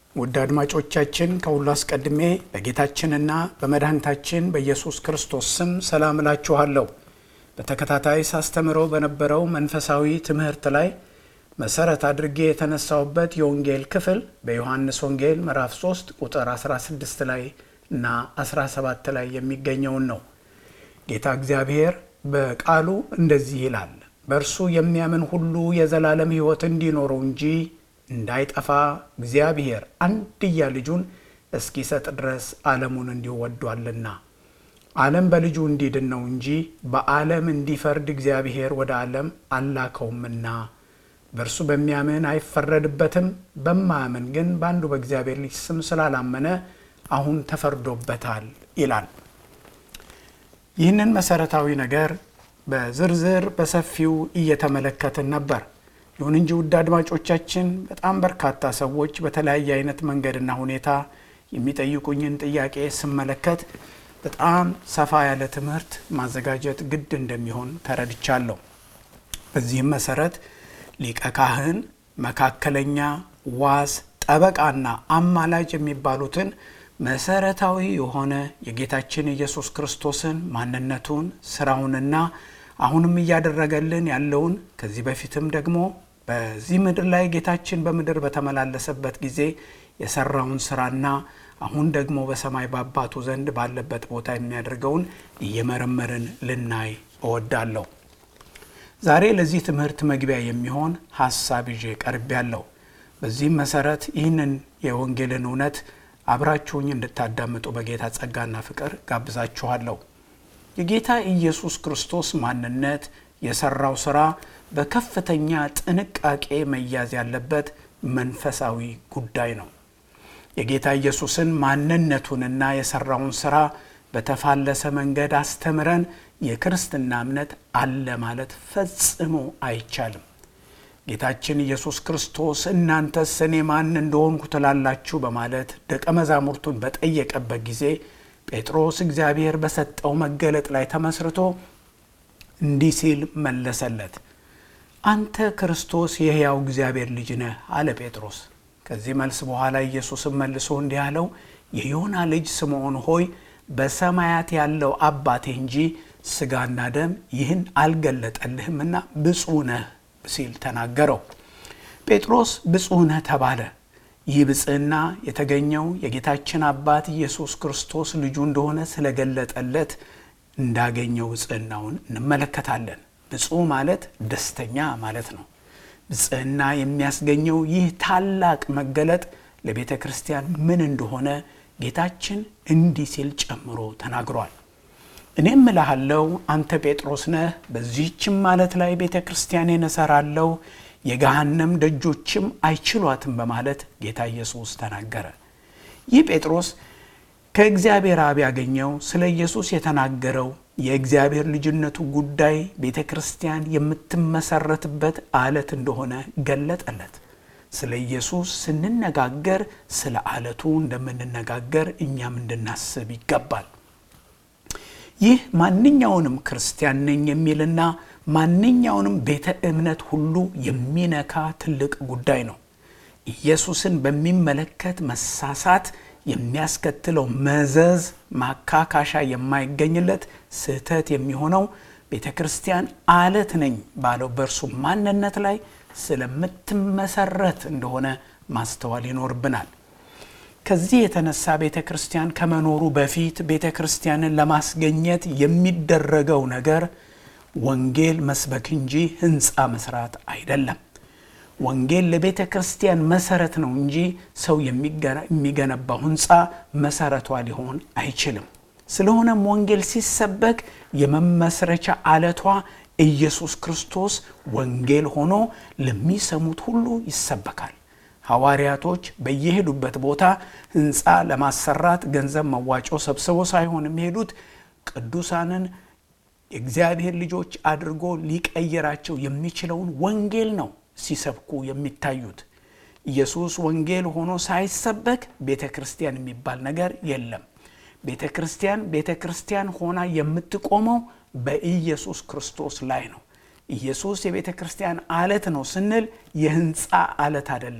ውድ አድማጮቻችን ከሁሉ አስቀድሜ በጌታችንና በመድኃኒታችን በኢየሱስ ክርስቶስ ስም ሰላም እላችኋለሁ። በተከታታይ ሳስተምረው በነበረው መንፈሳዊ ትምህርት ላይ መሰረት አድርጌ የተነሳውበት የወንጌል ክፍል በዮሐንስ ወንጌል ምዕራፍ 3 ቁጥር 16 ላይ እና 17 ላይ የሚገኘውን ነው። ጌታ እግዚአብሔር በቃሉ እንደዚህ ይላል፣ በእርሱ የሚያምን ሁሉ የዘላለም ሕይወት እንዲኖረው እንጂ እንዳይጠፋ እግዚአብሔር አንድያ ልጁን እስኪሰጥ ድረስ ዓለሙን እንዲሁ ወዷልና። ዓለም በልጁ እንዲድን ነው እንጂ በዓለም እንዲፈርድ እግዚአብሔር ወደ ዓለም አላከውምና። በእርሱ በሚያምን አይፈረድበትም። በማያምን ግን በአንዱ በእግዚአብሔር ልጅ ስም ስላላመነ አሁን ተፈርዶበታል ይላል። ይህንን መሰረታዊ ነገር በዝርዝር በሰፊው እየተመለከትን ነበር። ይሁን እንጂ ውድ አድማጮቻችን በጣም በርካታ ሰዎች በተለያየ አይነት መንገድና ሁኔታ የሚጠይቁኝን ጥያቄ ስመለከት በጣም ሰፋ ያለ ትምህርት ማዘጋጀት ግድ እንደሚሆን ተረድቻለሁ። በዚህም መሰረት ሊቀ ካህን፣ መካከለኛ፣ ዋስ፣ ጠበቃና አማላጅ የሚባሉትን መሰረታዊ የሆነ የጌታችን ኢየሱስ ክርስቶስን ማንነቱን፣ ስራውንና አሁንም እያደረገልን ያለውን ከዚህ በፊትም ደግሞ በዚህ ምድር ላይ ጌታችን በምድር በተመላለሰበት ጊዜ የሰራውን ስራና አሁን ደግሞ በሰማይ በአባቱ ዘንድ ባለበት ቦታ የሚያደርገውን እየመረመርን ልናይ እወዳለሁ። ዛሬ ለዚህ ትምህርት መግቢያ የሚሆን ሀሳብ ይዤ ቀርቤያለሁ። በዚህም መሰረት ይህንን የወንጌልን እውነት አብራችሁኝ እንድታዳምጡ በጌታ ጸጋና ፍቅር ጋብዛችኋለሁ። የጌታ ኢየሱስ ክርስቶስ ማንነት የሰራው ስራ በከፍተኛ ጥንቃቄ መያዝ ያለበት መንፈሳዊ ጉዳይ ነው። የጌታ ኢየሱስን ማንነቱንና የሰራውን ስራ በተፋለሰ መንገድ አስተምረን የክርስትና እምነት አለ ማለት ፈጽሞ አይቻልም። ጌታችን ኢየሱስ ክርስቶስ እናንተስ እኔ ማን እንደሆንኩ ትላላችሁ በማለት ደቀ መዛሙርቱን በጠየቀበት ጊዜ ጴጥሮስ እግዚአብሔር በሰጠው መገለጥ ላይ ተመስርቶ እንዲህ ሲል መለሰለት፣ አንተ ክርስቶስ የሕያው እግዚአብሔር ልጅ ነህ አለ ጴጥሮስ። ከዚህ መልስ በኋላ ኢየሱስም መልሶ እንዲህ አለው፣ የዮና ልጅ ስምዖን ሆይ በሰማያት ያለው አባቴ እንጂ ሥጋና ደም ይህን አልገለጠልህምና ብፁዕ ነህ ሲል ተናገረው። ጴጥሮስ ብፁዕ ነህ ተባለ። ይህ ብፅዕና የተገኘው የጌታችን አባት ኢየሱስ ክርስቶስ ልጁ እንደሆነ ስለገለጠለት እንዳገኘው ብፅዕናውን እንመለከታለን። ብፁዕ ማለት ደስተኛ ማለት ነው። ብፅዕና የሚያስገኘው ይህ ታላቅ መገለጥ ለቤተ ክርስቲያን ምን እንደሆነ ጌታችን እንዲህ ሲል ጨምሮ ተናግሯል። እኔም እልሃለሁ አንተ ጴጥሮስ ነህ፣ በዚህችም ማለት ላይ ቤተ ክርስቲያኔን እሠራለሁ የገሃነም ደጆችም አይችሏትም በማለት ጌታ ኢየሱስ ተናገረ። ይህ ጴጥሮስ ከእግዚአብሔር አብ ያገኘው ስለ ኢየሱስ የተናገረው የእግዚአብሔር ልጅነቱ ጉዳይ ቤተ ክርስቲያን የምትመሰረትበት አለት እንደሆነ ገለጠለት። ስለ ኢየሱስ ስንነጋገር ስለ አለቱ እንደምንነጋገር እኛም እንድናስብ ይገባል። ይህ ማንኛውንም ክርስቲያን ነኝ የሚልና ማንኛውንም ቤተ እምነት ሁሉ የሚነካ ትልቅ ጉዳይ ነው። ኢየሱስን በሚመለከት መሳሳት የሚያስከትለው መዘዝ ማካካሻ የማይገኝለት ስህተት የሚሆነው ቤተ ክርስቲያን አለት ነኝ ባለው በእርሱ ማንነት ላይ ስለምትመሰረት እንደሆነ ማስተዋል ይኖርብናል። ከዚህ የተነሳ ቤተ ክርስቲያን ከመኖሩ በፊት ቤተ ክርስቲያንን ለማስገኘት የሚደረገው ነገር ወንጌል መስበክ እንጂ ሕንፃ መስራት አይደለም። ወንጌል ለቤተ ክርስቲያን መሰረት ነው እንጂ ሰው የሚገነባው ሕንፃ መሰረቷ ሊሆን አይችልም። ስለሆነም ወንጌል ሲሰበክ የመመስረቻ አለቷ ኢየሱስ ክርስቶስ ወንጌል ሆኖ ለሚሰሙት ሁሉ ይሰበካል። ሐዋርያቶች በየሄዱበት ቦታ ሕንፃ ለማሰራት ገንዘብ መዋጮ ሰብስበው ሳይሆን የሚሄዱት ቅዱሳንን የእግዚአብሔር ልጆች አድርጎ ሊቀይራቸው የሚችለውን ወንጌል ነው ሲሰብኩ የሚታዩት። ኢየሱስ ወንጌል ሆኖ ሳይሰበክ ቤተ ክርስቲያን የሚባል ነገር የለም። ቤተ ክርስቲያን ቤተ ክርስቲያን ሆና የምትቆመው በኢየሱስ ክርስቶስ ላይ ነው። ኢየሱስ የቤተ ክርስቲያን አለት ነው ስንል የህንፃ አለት አይደለም።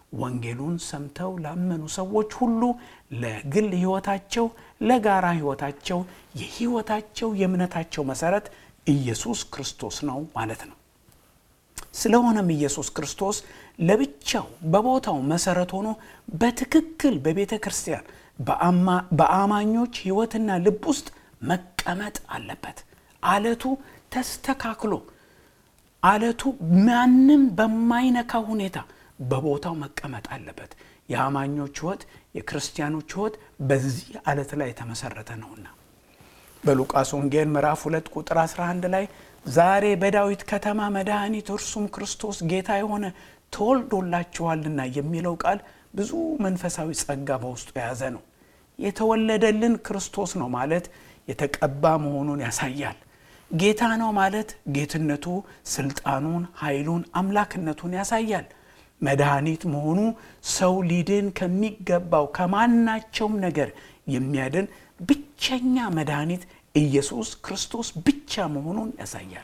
ወንጌሉን ሰምተው ላመኑ ሰዎች ሁሉ ለግል ሕይወታቸው፣ ለጋራ ሕይወታቸው የሕይወታቸው የእምነታቸው መሰረት ኢየሱስ ክርስቶስ ነው ማለት ነው። ስለሆነም ኢየሱስ ክርስቶስ ለብቻው በቦታው መሰረት ሆኖ በትክክል በቤተ ክርስቲያን በአማኞች ሕይወትና ልብ ውስጥ መቀመጥ አለበት። አለቱ ተስተካክሎ አለቱ ማንም በማይነካ ሁኔታ በቦታው መቀመጥ አለበት። የአማኞች ሕይወት የክርስቲያኖች ሕይወት በዚህ አለት ላይ የተመሰረተ ነውና በሉቃስ ወንጌል ምዕራፍ 2 ቁጥር 11 ላይ ዛሬ በዳዊት ከተማ መድኃኒት እርሱም ክርስቶስ ጌታ የሆነ ተወልዶላችኋልና የሚለው ቃል ብዙ መንፈሳዊ ጸጋ በውስጡ የያዘ ነው። የተወለደልን ክርስቶስ ነው ማለት የተቀባ መሆኑን ያሳያል። ጌታ ነው ማለት ጌትነቱ፣ ስልጣኑን፣ ኃይሉን፣ አምላክነቱን ያሳያል። መድኃኒት መሆኑ ሰው ሊድን ከሚገባው ከማናቸውም ነገር የሚያድን ብቸኛ መድኃኒት ኢየሱስ ክርስቶስ ብቻ መሆኑን ያሳያል።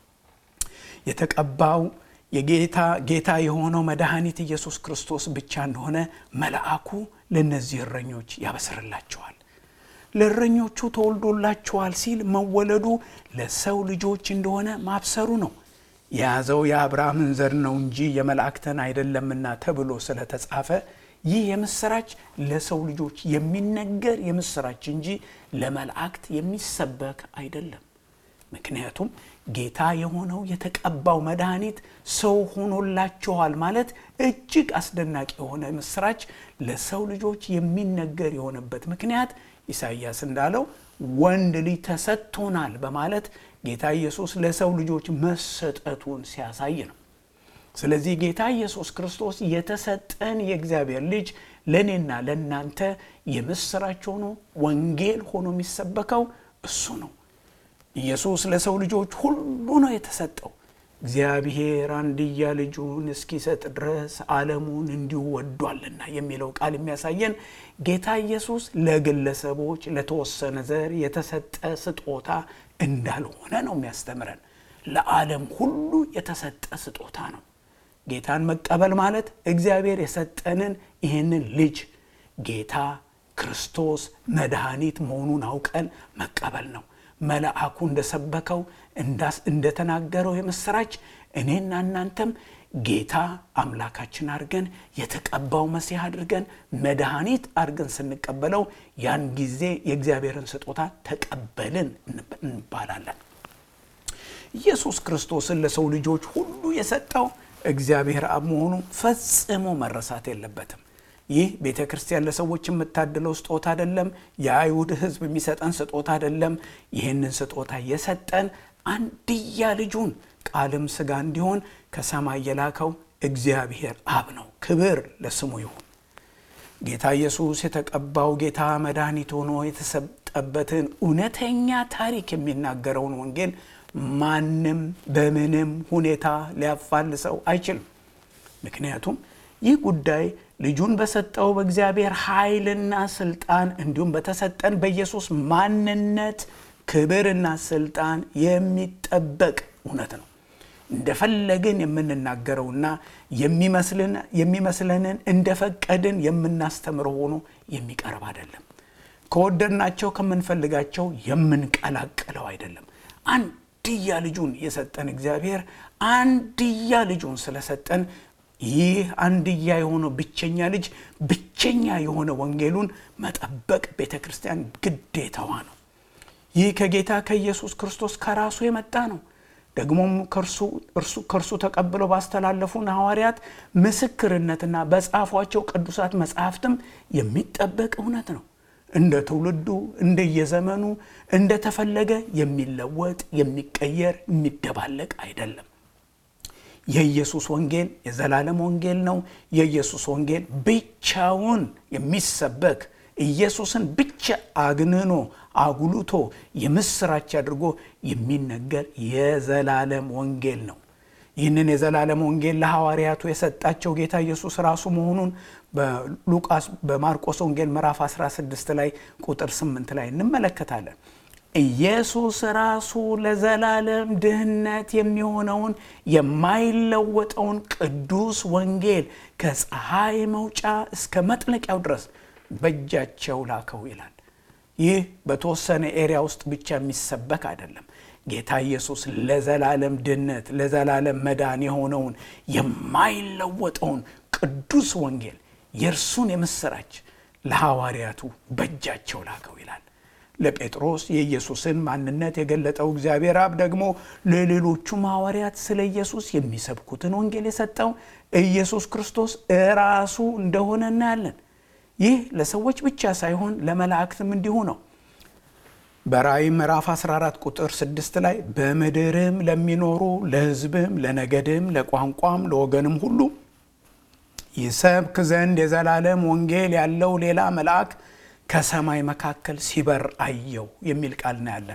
የተቀባው የጌታ ጌታ የሆነው መድኃኒት ኢየሱስ ክርስቶስ ብቻ እንደሆነ መልአኩ ለእነዚህ እረኞች ያበስርላቸዋል። ለእረኞቹ ተወልዶላችኋል ሲል መወለዱ ለሰው ልጆች እንደሆነ ማብሰሩ ነው። የያዘው የአብርሃምን ዘር ነው እንጂ የመላእክትን አይደለምና ተብሎ ስለተጻፈ ይህ የምስራች ለሰው ልጆች የሚነገር የምስራች እንጂ ለመላእክት የሚሰበክ አይደለም። ምክንያቱም ጌታ የሆነው የተቀባው መድኃኒት ሰው ሆኖላችኋል ማለት እጅግ አስደናቂ የሆነ ምስራች ለሰው ልጆች የሚነገር የሆነበት ምክንያት ኢሳይያስ እንዳለው ወንድ ልጅ ተሰጥቶናል በማለት ጌታ ኢየሱስ ለሰው ልጆች መሰጠቱን ሲያሳይ ነው። ስለዚህ ጌታ ኢየሱስ ክርስቶስ የተሰጠን የእግዚአብሔር ልጅ ለእኔና ለእናንተ የምስራች ሆኖ ወንጌል ሆኖ የሚሰበከው እሱ ነው። ኢየሱስ ለሰው ልጆች ሁሉ ነው የተሰጠው። እግዚአብሔር አንድያ ልጁን እስኪሰጥ ድረስ ዓለሙን እንዲሁ ወዷልና የሚለው ቃል የሚያሳየን ጌታ ኢየሱስ ለግለሰቦች ለተወሰነ ዘር የተሰጠ ስጦታ እንዳልሆነ ነው የሚያስተምረን። ለዓለም ሁሉ የተሰጠ ስጦታ ነው። ጌታን መቀበል ማለት እግዚአብሔር የሰጠንን ይህንን ልጅ ጌታ ክርስቶስ መድኃኒት መሆኑን አውቀን መቀበል ነው። መልአኩ እንደሰበከው እንደተናገረው የምስራች እኔና እናንተም ጌታ አምላካችን አድርገን የተቀባው መሲህ አድርገን መድኃኒት አድርገን ስንቀበለው ያን ጊዜ የእግዚአብሔርን ስጦታ ተቀበልን እንባላለን። ኢየሱስ ክርስቶስን ለሰው ልጆች ሁሉ የሰጠው እግዚአብሔር አብ መሆኑ ፈጽሞ መረሳት የለበትም። ይህ ቤተ ክርስቲያን ለሰዎች የምታድለው ስጦታ አይደለም። የአይሁድ ሕዝብ የሚሰጠን ስጦታ አይደለም። ይህንን ስጦታ የሰጠን አንድያ ልጁን ቃልም ሥጋ እንዲሆን ከሰማይ የላከው እግዚአብሔር አብ ነው። ክብር ለስሙ ይሁን። ጌታ ኢየሱስ የተቀባው ጌታ መድኃኒት ሆኖ የተሰጠበትን እውነተኛ ታሪክ የሚናገረውን ወንጌል ማንም በምንም ሁኔታ ሊያፋልሰው አይችልም። ምክንያቱም ይህ ጉዳይ ልጁን በሰጠው በእግዚአብሔር ኃይልና ስልጣን እንዲሁም በተሰጠን በኢየሱስ ማንነት ክብርና ስልጣን የሚጠበቅ እውነት ነው። እንደፈለግን የምንናገረውና የሚመስለንን እንደፈቀድን የምናስተምረው ሆኖ የሚቀርብ አይደለም። ከወደድናቸው ከምንፈልጋቸው የምንቀላቅለው አይደለም። አንድያ ልጁን የሰጠን እግዚአብሔር አንድያ ልጁን ስለሰጠን ይህ አንድያ የሆነው ብቸኛ ልጅ ብቸኛ የሆነ ወንጌሉን መጠበቅ ቤተ ክርስቲያን ግዴታዋ ነው። ይህ ከጌታ ከኢየሱስ ክርስቶስ ከራሱ የመጣ ነው። ደግሞም ከእርሱ ተቀብለው ባስተላለፉን ሐዋርያት ምስክርነትና በጻፏቸው ቅዱሳት መጽሐፍትም የሚጠበቅ እውነት ነው። እንደ ትውልዱ እንደየዘመኑ እንደተፈለገ የሚለወጥ የሚቀየር የሚደባለቅ አይደለም። የኢየሱስ ወንጌል የዘላለም ወንጌል ነው። የኢየሱስ ወንጌል ብቻውን የሚሰበክ ኢየሱስን ብቻ አግንኖ አጉልቶ የምስራች አድርጎ የሚነገር የዘላለም ወንጌል ነው። ይህንን የዘላለም ወንጌል ለሐዋርያቱ የሰጣቸው ጌታ ኢየሱስ ራሱ መሆኑን በሉቃስ በማርቆስ ወንጌል ምዕራፍ 16 ላይ ቁጥር 8 ላይ እንመለከታለን። ኢየሱስ ራሱ ለዘላለም ድህነት የሚሆነውን የማይለወጠውን ቅዱስ ወንጌል ከፀሐይ መውጫ እስከ መጥለቂያው ድረስ በእጃቸው ላከው ይላል። ይህ በተወሰነ ኤሪያ ውስጥ ብቻ የሚሰበክ አይደለም። ጌታ ኢየሱስ ለዘላለም ድህነት ለዘላለም መዳን የሆነውን የማይለወጠውን ቅዱስ ወንጌል የእርሱን የምስራች ለሐዋርያቱ በእጃቸው ላከው ይላል። ለጴጥሮስ የኢየሱስን ማንነት የገለጠው እግዚአብሔር አብ ደግሞ ለሌሎቹም ሐዋርያት ስለ ኢየሱስ የሚሰብኩትን ወንጌል የሰጠው ኢየሱስ ክርስቶስ እራሱ እንደሆነ እናያለን። ይህ ለሰዎች ብቻ ሳይሆን ለመላእክትም እንዲሁ ነው። በራእይ ምዕራፍ 14 ቁጥር 6 ላይ በምድርም ለሚኖሩ ለሕዝብም፣ ለነገድም፣ ለቋንቋም፣ ለወገንም ሁሉ ይሰብክ ዘንድ የዘላለም ወንጌል ያለው ሌላ መልአክ ከሰማይ መካከል ሲበር አየው የሚል ቃል እናያለን።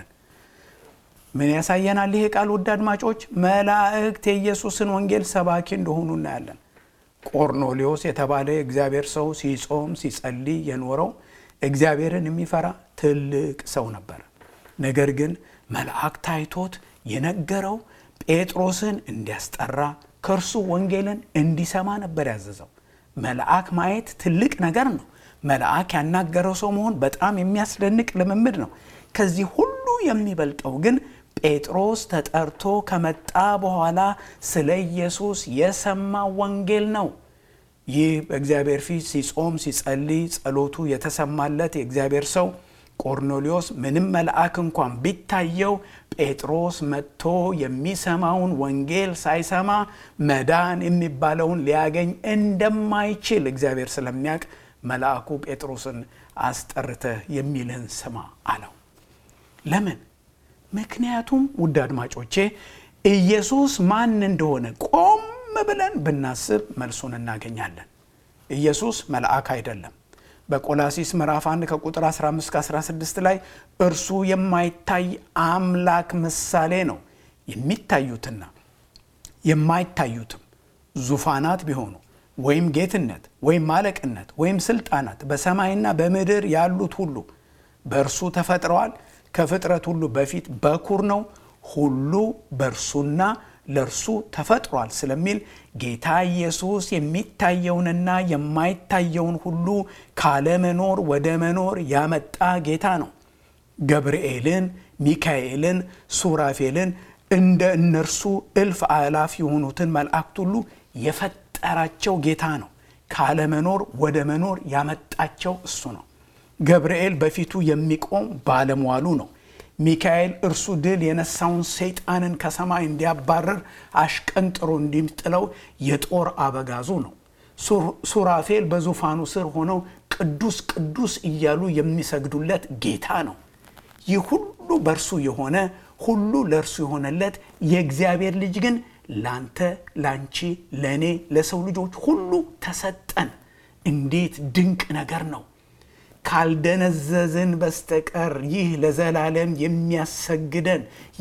ምን ያሳየናል? ይሄ ቃል ውድ አድማጮች፣ መላእክት የኢየሱስን ወንጌል ሰባኪ እንደሆኑ እናያለን። ቆርኔሌዎስ የተባለ የእግዚአብሔር ሰው ሲጾም ሲጸልይ የኖረው እግዚአብሔርን የሚፈራ ትልቅ ሰው ነበር። ነገር ግን መልአክ ታይቶት የነገረው ጴጥሮስን እንዲያስጠራ ከእርሱ ወንጌልን እንዲሰማ ነበር ያዘዘው። መልአክ ማየት ትልቅ ነገር ነው። መልአክ ያናገረው ሰው መሆን በጣም የሚያስደንቅ ልምምድ ነው። ከዚህ ሁሉ የሚበልጠው ግን ጴጥሮስ ተጠርቶ ከመጣ በኋላ ስለ ኢየሱስ የሰማ ወንጌል ነው። ይህ በእግዚአብሔር ፊት ሲጾም ሲጸልይ ጸሎቱ የተሰማለት የእግዚአብሔር ሰው ቆርኔሌዎስ ምንም መልአክ እንኳን ቢታየው ጴጥሮስ መጥቶ የሚሰማውን ወንጌል ሳይሰማ መዳን የሚባለውን ሊያገኝ እንደማይችል እግዚአብሔር ስለሚያውቅ መልአኩ ጴጥሮስን አስጠርተህ የሚልህን ስማ አለው። ለምን? ምክንያቱም ውድ አድማጮቼ ኢየሱስ ማን እንደሆነ ቆም ብለን ብናስብ መልሱን እናገኛለን። ኢየሱስ መልአክ አይደለም። በቆላሲስ ምዕራፍ 1 ከቁጥር 15 16 ላይ እርሱ የማይታይ አምላክ ምሳሌ ነው። የሚታዩትና የማይታዩትም ዙፋናት ቢሆኑ ወይም ጌትነት ወይም ማለቅነት ወይም ስልጣናት በሰማይና በምድር ያሉት ሁሉ በእርሱ ተፈጥረዋል። ከፍጥረት ሁሉ በፊት በኩር ነው። ሁሉ በእርሱና ለእርሱ ተፈጥሯል ስለሚል ጌታ ኢየሱስ የሚታየውንና የማይታየውን ሁሉ ካለመኖር ወደ መኖር ያመጣ ጌታ ነው። ገብርኤልን፣ ሚካኤልን፣ ሱራፌልን እንደ እነርሱ እልፍ አእላፍ የሆኑትን መላእክት ሁሉ የፈጠራቸው ጌታ ነው። ካለመኖር ወደ መኖር ያመጣቸው እሱ ነው። ገብርኤል በፊቱ የሚቆም ባለሟሉ ነው። ሚካኤል እርሱ ድል የነሳውን ሰይጣንን ከሰማይ እንዲያባረር አሽቀንጥሮ እንዲጥለው የጦር አበጋዙ ነው። ሱራፌል በዙፋኑ ስር ሆነው ቅዱስ ቅዱስ እያሉ የሚሰግዱለት ጌታ ነው። ይህ ሁሉ በእርሱ የሆነ ሁሉ ለእርሱ የሆነለት የእግዚአብሔር ልጅ ግን ላንተ፣ ላንቺ፣ ለእኔ፣ ለሰው ልጆች ሁሉ ተሰጠን። እንዴት ድንቅ ነገር ነው! ካልደነዘዝን በስተቀር ይህ ለዘላለም የሚያሰግደን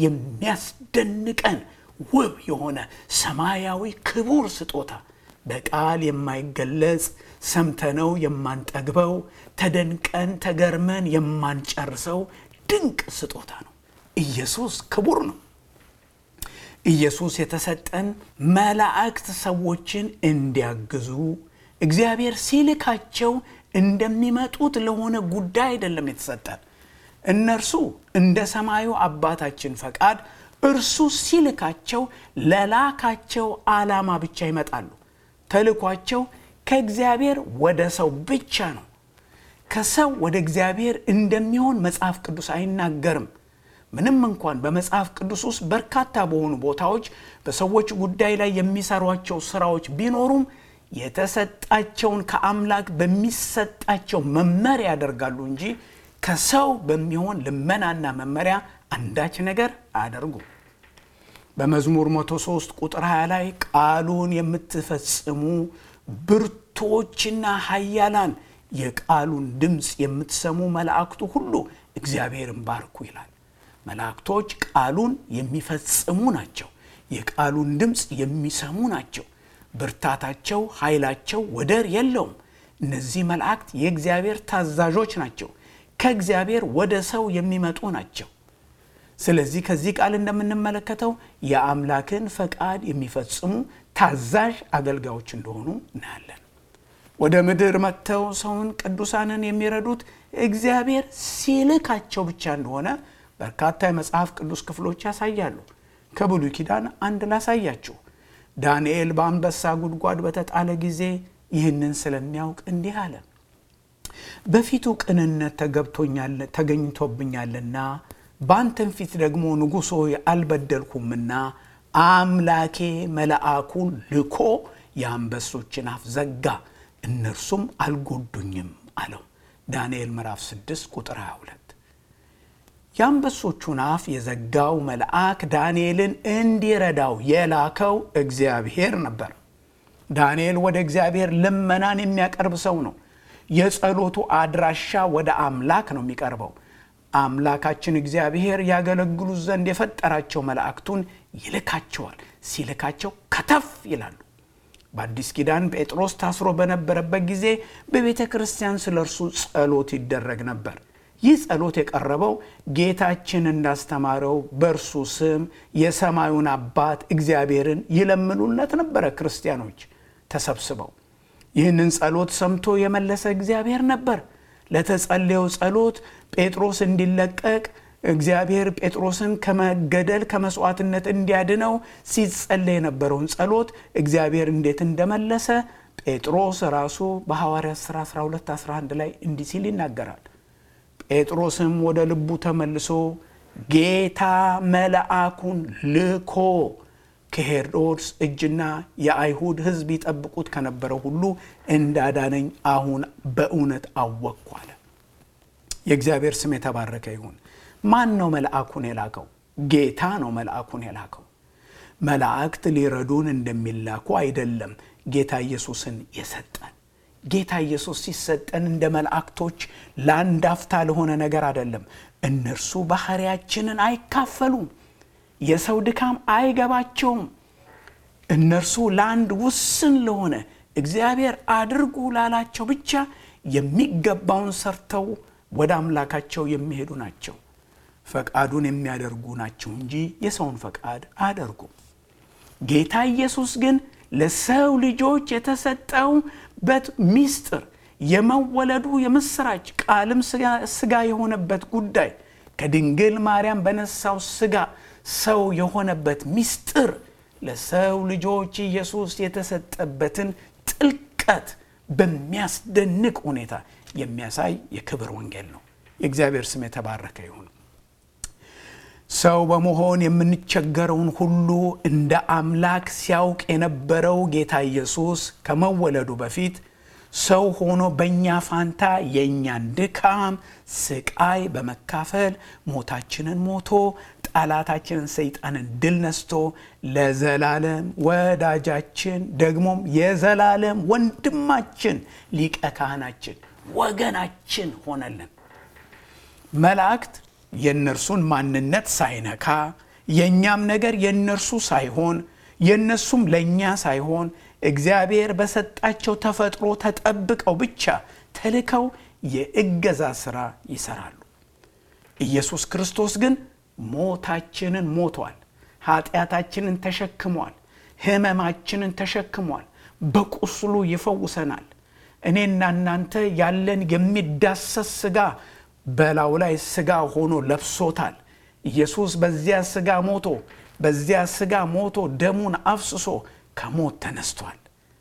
የሚያስደንቀን ውብ የሆነ ሰማያዊ ክቡር ስጦታ በቃል የማይገለጽ ሰምተነው የማንጠግበው ተደንቀን ተገርመን የማንጨርሰው ድንቅ ስጦታ ነው። ኢየሱስ ክቡር ነው። ኢየሱስ የተሰጠን መላእክት ሰዎችን እንዲያግዙ እግዚአብሔር ሲልካቸው እንደሚመጡት ለሆነ ጉዳይ አይደለም የተሰጠን። እነርሱ እንደ ሰማዩ አባታችን ፈቃድ እርሱ ሲልካቸው ለላካቸው ዓላማ ብቻ ይመጣሉ። ተልኳቸው ከእግዚአብሔር ወደ ሰው ብቻ ነው። ከሰው ወደ እግዚአብሔር እንደሚሆን መጽሐፍ ቅዱስ አይናገርም። ምንም እንኳን በመጽሐፍ ቅዱስ ውስጥ በርካታ በሆኑ ቦታዎች በሰዎች ጉዳይ ላይ የሚሰሯቸው ስራዎች ቢኖሩም የተሰጣቸውን ከአምላክ በሚሰጣቸው መመሪያ ያደርጋሉ እንጂ ከሰው በሚሆን ልመናና መመሪያ አንዳች ነገር አያደርጉም። በመዝሙር 103 ቁጥር 20 ላይ ቃሉን የምትፈጽሙ ብርቶችና ኃያላን የቃሉን ድምፅ የምትሰሙ መላእክቱ ሁሉ እግዚአብሔርን ባርኩ ይላል። መላእክቶች ቃሉን የሚፈጽሙ ናቸው። የቃሉን ድምፅ የሚሰሙ ናቸው። ብርታታቸው፣ ኃይላቸው ወደር የለውም። እነዚህ መላእክት የእግዚአብሔር ታዛዦች ናቸው። ከእግዚአብሔር ወደ ሰው የሚመጡ ናቸው። ስለዚህ ከዚህ ቃል እንደምንመለከተው የአምላክን ፈቃድ የሚፈጽሙ ታዛዥ አገልጋዮች እንደሆኑ እናያለን። ወደ ምድር መጥተው ሰውን ቅዱሳንን የሚረዱት እግዚአብሔር ሲልካቸው ብቻ እንደሆነ በርካታ የመጽሐፍ ቅዱስ ክፍሎች ያሳያሉ። ከብሉይ ኪዳን አንድ ላሳያችሁ። ዳንኤል በአንበሳ ጉድጓድ በተጣለ ጊዜ ይህንን ስለሚያውቅ እንዲህ አለ። በፊቱ ቅንነት ተገኝቶብኛልና በአንተም ፊት ደግሞ ንጉሥ ሆይ አልበደልኩምና አምላኬ መልአኩን ልኮ የአንበሶችን አፍ ዘጋ፣ እነርሱም አልጎዱኝም አለው። ዳንኤል ምዕራፍ 6 ቁጥር 22 የአንበሶቹን አፍ የዘጋው መልአክ ዳንኤልን እንዲረዳው የላከው እግዚአብሔር ነበር። ዳንኤል ወደ እግዚአብሔር ልመናን የሚያቀርብ ሰው ነው። የጸሎቱ አድራሻ ወደ አምላክ ነው የሚቀርበው። አምላካችን እግዚአብሔር ያገለግሉት ዘንድ የፈጠራቸው መላእክቱን ይልካቸዋል። ሲልካቸው ከተፍ ይላሉ። በአዲስ ኪዳን ጴጥሮስ ታስሮ በነበረበት ጊዜ በቤተ ክርስቲያን ስለ እርሱ ጸሎት ይደረግ ነበር። ይህ ጸሎት የቀረበው ጌታችን እንዳስተማረው በእርሱ ስም የሰማዩን አባት እግዚአብሔርን ይለምኑለት ነበረ። ክርስቲያኖች ተሰብስበው ይህንን ጸሎት ሰምቶ የመለሰ እግዚአብሔር ነበር። ለተጸለየው ጸሎት ጴጥሮስ እንዲለቀቅ እግዚአብሔር ጴጥሮስን ከመገደል ከመስዋዕትነት እንዲያድነው ሲጸለይ የነበረውን ጸሎት እግዚአብሔር እንዴት እንደመለሰ ጴጥሮስ ራሱ በሐዋርያት ሥራ 12 11 ላይ እንዲህ ሲል ይናገራል። ጴጥሮስም ወደ ልቡ ተመልሶ ጌታ መልአኩን ልኮ ከሄሮድስ እጅና የአይሁድ ሕዝብ ይጠብቁት ከነበረው ሁሉ እንዳዳነኝ አሁን በእውነት አወቅኩ አለ። የእግዚአብሔር ስም የተባረከ ይሁን። ማን ነው መልአኩን የላከው? ጌታ ነው መልአኩን የላከው። መላእክት ሊረዱን እንደሚላኩ አይደለም ጌታ ኢየሱስን የሰጠን። ጌታ ኢየሱስ ሲሰጠን እንደ መላእክቶች ለአንድ አፍታ ለሆነ ነገር አይደለም። እነርሱ ባህሪያችንን አይካፈሉም። የሰው ድካም አይገባቸውም። እነርሱ ለአንድ ውስን ለሆነ እግዚአብሔር አድርጉ ላላቸው ብቻ የሚገባውን ሰርተው ወደ አምላካቸው የሚሄዱ ናቸው። ፈቃዱን የሚያደርጉ ናቸው እንጂ የሰውን ፈቃድ አያደርጉም። ጌታ ኢየሱስ ግን ለሰው ልጆች የተሰጠውበት ምስጢር የመወለዱ የምስራች ቃልም ስጋ የሆነበት ጉዳይ ከድንግል ማርያም በነሳው ስጋ ሰው የሆነበት ምስጢር ለሰው ልጆች ኢየሱስ የተሰጠበትን ጥልቀት በሚያስደንቅ ሁኔታ የሚያሳይ የክብር ወንጌል ነው። የእግዚአብሔር ስም የተባረከ ይሁን። ሰው በመሆን የምንቸገረውን ሁሉ እንደ አምላክ ሲያውቅ የነበረው ጌታ ኢየሱስ ከመወለዱ በፊት ሰው ሆኖ በእኛ ፋንታ የእኛን ድካም፣ ስቃይ በመካፈል ሞታችንን ሞቶ ጠላታችንን ሰይጣንን ድል ነስቶ ለዘላለም ወዳጃችን ደግሞም የዘላለም ወንድማችን ሊቀ ካህናችን ወገናችን ሆነልን። መላእክት የእነርሱን ማንነት ሳይነካ የእኛም ነገር የእነርሱ ሳይሆን የእነሱም ለእኛ ሳይሆን እግዚአብሔር በሰጣቸው ተፈጥሮ ተጠብቀው ብቻ ተልከው የእገዛ ሥራ ይሰራሉ። ኢየሱስ ክርስቶስ ግን ሞታችንን ሞቷል። ኃጢአታችንን ተሸክሟል። ሕመማችንን ተሸክሟል። በቁስሉ ይፈውሰናል። እኔና እናንተ ያለን የሚዳሰስ ሥጋ በላዩ ላይ ሥጋ ሆኖ ለብሶታል። ኢየሱስ በዚያ ሥጋ ሞቶ በዚያ ሥጋ ሞቶ ደሙን አፍስሶ ከሞት ተነስቷል።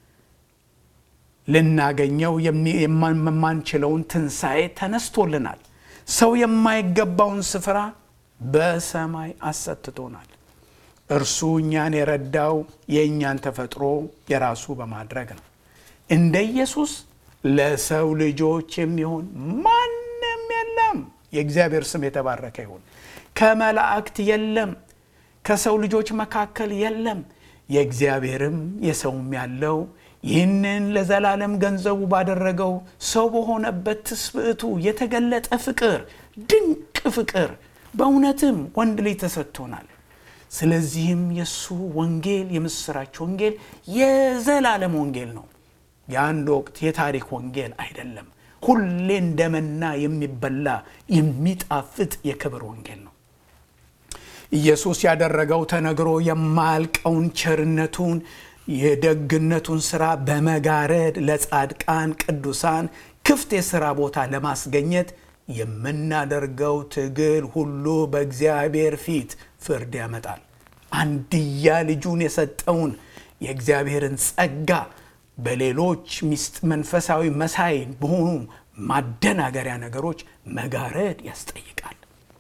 ልናገኘው የማንችለውን ትንሣኤ ተነስቶልናል። ሰው የማይገባውን ስፍራ በሰማይ አሰትቶናል። እርሱ እኛን የረዳው የእኛን ተፈጥሮ የራሱ በማድረግ ነው። እንደ ኢየሱስ ለሰው ልጆች የሚሆን ማንም የለም። የእግዚአብሔር ስም የተባረከ ይሁን። ከመላእክት የለም፣ ከሰው ልጆች መካከል የለም። የእግዚአብሔርም የሰውም ያለው ይህንን ለዘላለም ገንዘቡ ባደረገው ሰው በሆነበት ትስብእቱ የተገለጠ ፍቅር፣ ድንቅ ፍቅር በእውነትም ወንድ ልጅ ተሰጥቶናል። ስለዚህም የእሱ ወንጌል የምስራች ወንጌል የዘላለም ወንጌል ነው። የአንድ ወቅት የታሪክ ወንጌል አይደለም። ሁሌ እንደመና የሚበላ የሚጣፍጥ የክብር ወንጌል ነው። ኢየሱስ ያደረገው ተነግሮ የማያልቀውን ቸርነቱን የደግነቱን ስራ በመጋረድ ለጻድቃን ቅዱሳን ክፍት የሥራ ቦታ ለማስገኘት የምናደርገው ትግል ሁሉ በእግዚአብሔር ፊት ፍርድ ያመጣል። አንድያ ልጁን የሰጠውን የእግዚአብሔርን ጸጋ በሌሎች ሚስጥ መንፈሳዊ መሳይ በሆኑ ማደናገሪያ ነገሮች መጋረድ ያስጠይቃል።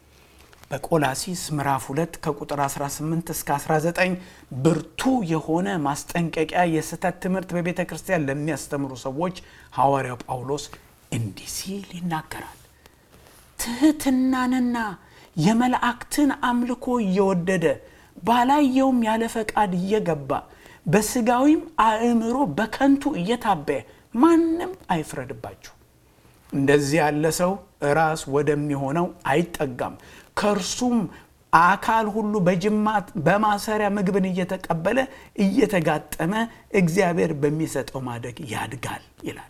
በቆላሲስ ምዕራፍ 2 ከቁጥር 18 እስከ 19 ብርቱ የሆነ ማስጠንቀቂያ የስህተት ትምህርት በቤተ ክርስቲያን ለሚያስተምሩ ሰዎች ሐዋርያው ጳውሎስ እንዲህ ሲል ይናገራል። ትሕትናንና የመላእክትን አምልኮ እየወደደ ባላየውም ያለ ፈቃድ እየገባ በስጋዊም አእምሮ በከንቱ እየታበየ ማንም አይፍረድባችሁ። እንደዚህ ያለ ሰው ራስ ወደሚሆነው አይጠጋም። ከእርሱም አካል ሁሉ በጅማት በማሰሪያ ምግብን እየተቀበለ እየተጋጠመ እግዚአብሔር በሚሰጠው ማደግ ያድጋል ይላል።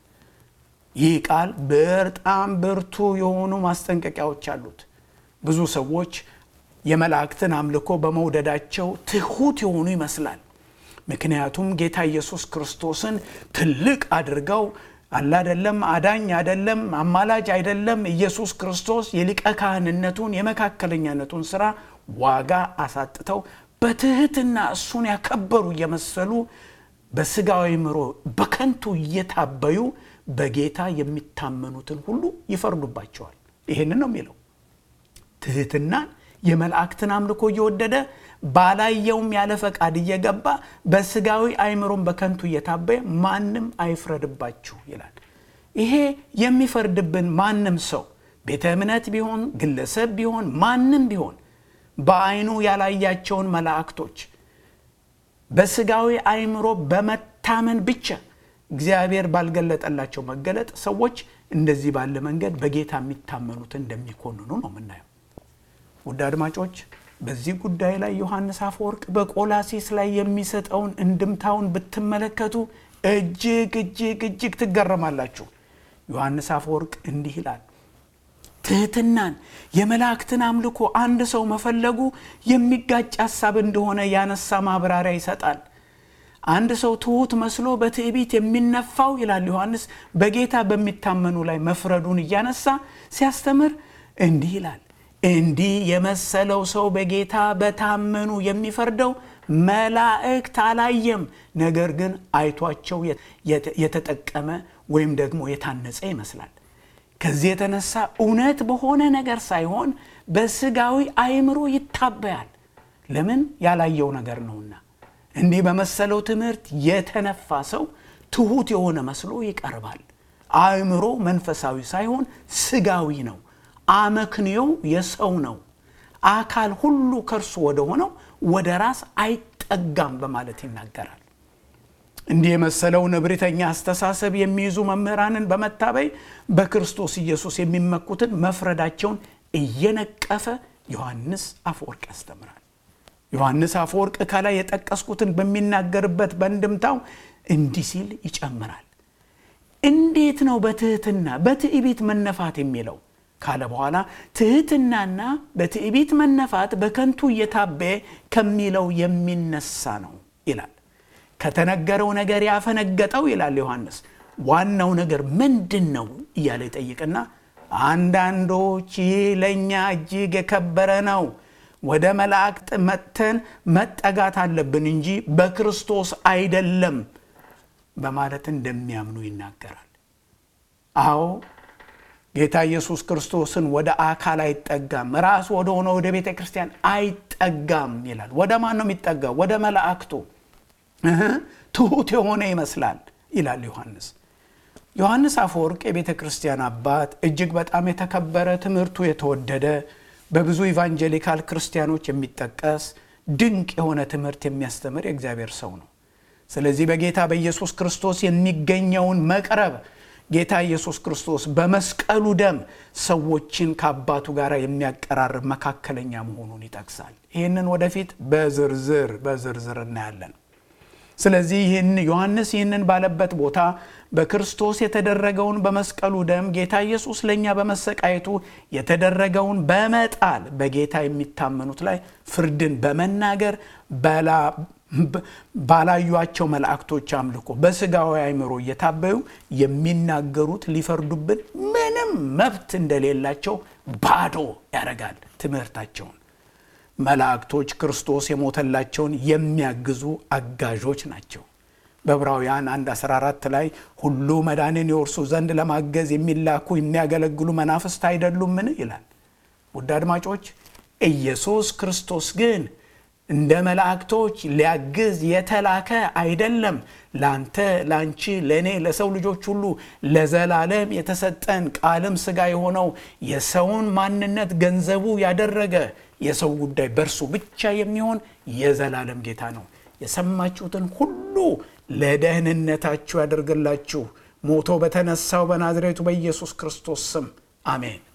ይህ ቃል በጣም ብርቱ የሆኑ ማስጠንቀቂያዎች አሉት። ብዙ ሰዎች የመላእክትን አምልኮ በመውደዳቸው ትሑት የሆኑ ይመስላል። ምክንያቱም ጌታ ኢየሱስ ክርስቶስን ትልቅ አድርገው አላደለም አዳኝ አይደለም አማላጅ አይደለም ኢየሱስ ክርስቶስ የሊቀ ካህንነቱን የመካከለኛነቱን ስራ ዋጋ አሳጥተው በትህትና እሱን ያከበሩ እየመሰሉ በስጋዊ ምሮ በከንቱ እየታበዩ በጌታ የሚታመኑትን ሁሉ ይፈርዱባቸዋል። ይህንን ነው የሚለው ትህትናን የመላእክትን አምልኮ እየወደደ ባላየውም ያለ ፈቃድ እየገባ በስጋዊ አይምሮን በከንቱ እየታበየ ማንም አይፍረድባችሁ ይላል። ይሄ የሚፈርድብን ማንም ሰው ቤተ እምነት ቢሆን ግለሰብ ቢሆን ማንም ቢሆን በአይኑ ያላያቸውን መላእክቶች በስጋዊ አይምሮ በመታመን ብቻ እግዚአብሔር ባልገለጠላቸው መገለጥ ሰዎች እንደዚህ ባለ መንገድ በጌታ የሚታመኑትን እንደሚኮንኑ ነው የምናየው። ውድ አድማጮች በዚህ ጉዳይ ላይ ዮሐንስ አፈወርቅ በቆላሲስ ላይ የሚሰጠውን እንድምታውን ብትመለከቱ እጅግ እጅግ እጅግ ትገረማላችሁ። ዮሐንስ አፈወርቅ እንዲህ ይላል። ትህትናን የመላእክትን አምልኮ አንድ ሰው መፈለጉ የሚጋጭ ሀሳብ እንደሆነ ያነሳ ማብራሪያ ይሰጣል። አንድ ሰው ትሑት መስሎ በትዕቢት የሚነፋው ይላል ዮሐንስ በጌታ በሚታመኑ ላይ መፍረዱን እያነሳ ሲያስተምር እንዲህ ይላል እንዲህ የመሰለው ሰው በጌታ በታመኑ የሚፈርደው መላእክት አላየም፣ ነገር ግን አይቷቸው የተጠቀመ ወይም ደግሞ የታነጸ ይመስላል። ከዚህ የተነሳ እውነት በሆነ ነገር ሳይሆን በስጋዊ አእምሮ ይታበያል። ለምን? ያላየው ነገር ነውና። እንዲህ በመሰለው ትምህርት የተነፋ ሰው ትሑት የሆነ መስሎ ይቀርባል። አእምሮ መንፈሳዊ ሳይሆን ስጋዊ ነው። አመክንዮው የሰው ነው። አካል ሁሉ ከእርሱ ወደ ሆነው ወደ ራስ አይጠጋም በማለት ይናገራል። እንዲህ የመሰለውን እብሪተኛ አስተሳሰብ የሚይዙ መምህራንን በመታበይ በክርስቶስ ኢየሱስ የሚመኩትን መፍረዳቸውን እየነቀፈ ዮሐንስ አፈወርቅ ያስተምራል። ዮሐንስ አፈወርቅ ከላይ የጠቀስኩትን በሚናገርበት በእንድምታው እንዲህ ሲል ይጨምራል። እንዴት ነው በትህትና በትዕቢት መነፋት የሚለው ካለ በኋላ ትህትናና በትዕቢት መነፋት በከንቱ እየታበየ ከሚለው የሚነሳ ነው ይላል። ከተነገረው ነገር ያፈነገጠው ይላል ዮሐንስ ዋናው ነገር ምንድን ነው እያለ ይጠይቅና አንዳንዶች ይህ ለእኛ እጅግ የከበረ ነው፣ ወደ መላእክት መጥተን መጠጋት አለብን እንጂ በክርስቶስ አይደለም በማለት እንደሚያምኑ ይናገራል። አዎ ጌታ ኢየሱስ ክርስቶስን ወደ አካል አይጠጋም፣ ራስ ወደ ሆነ ወደ ቤተ ክርስቲያን አይጠጋም ይላል። ወደ ማን ነው የሚጠጋው? ወደ መላእክቱ ትሑት የሆነ ይመስላል ይላል ዮሐንስ። ዮሐንስ አፈወርቅ የቤተ ክርስቲያን አባት፣ እጅግ በጣም የተከበረ ትምህርቱ የተወደደ በብዙ ኢቫንጀሊካል ክርስቲያኖች የሚጠቀስ ድንቅ የሆነ ትምህርት የሚያስተምር የእግዚአብሔር ሰው ነው። ስለዚህ በጌታ በኢየሱስ ክርስቶስ የሚገኘውን መቅረብ ጌታ ኢየሱስ ክርስቶስ በመስቀሉ ደም ሰዎችን ከአባቱ ጋር የሚያቀራርብ መካከለኛ መሆኑን ይጠቅሳል። ይህንን ወደፊት በዝርዝር በዝርዝር እናያለን። ስለዚህ ይህን ዮሐንስ ይህንን ባለበት ቦታ በክርስቶስ የተደረገውን በመስቀሉ ደም ጌታ ኢየሱስ ለእኛ በመሰቃየቱ የተደረገውን በመጣል በጌታ የሚታመኑት ላይ ፍርድን በመናገር ባላዩቸው መላእክቶች አምልኮ በስጋዊ አእምሮ እየታበዩ የሚናገሩት ሊፈርዱብን ምንም መብት እንደሌላቸው ባዶ ያደርጋል ትምህርታቸውን። መላእክቶች ክርስቶስ የሞተላቸውን የሚያግዙ አጋዦች ናቸው። በዕብራውያን 1 14 ላይ ሁሉ መዳንን የወርሱ ዘንድ ለማገዝ የሚላኩ የሚያገለግሉ መናፍስት አይደሉምን? ይላል። ውድ አድማጮች ኢየሱስ ክርስቶስ ግን እንደ መላእክቶች ሊያግዝ የተላከ አይደለም። ላንተ፣ ላንቺ፣ ለእኔ፣ ለሰው ልጆች ሁሉ ለዘላለም የተሰጠን ቃልም ሥጋ የሆነው የሰውን ማንነት ገንዘቡ ያደረገ የሰው ጉዳይ በእርሱ ብቻ የሚሆን የዘላለም ጌታ ነው። የሰማችሁትን ሁሉ ለደህንነታችሁ ያደርግላችሁ ሞቶ በተነሳው በናዝሬቱ በኢየሱስ ክርስቶስ ስም አሜን።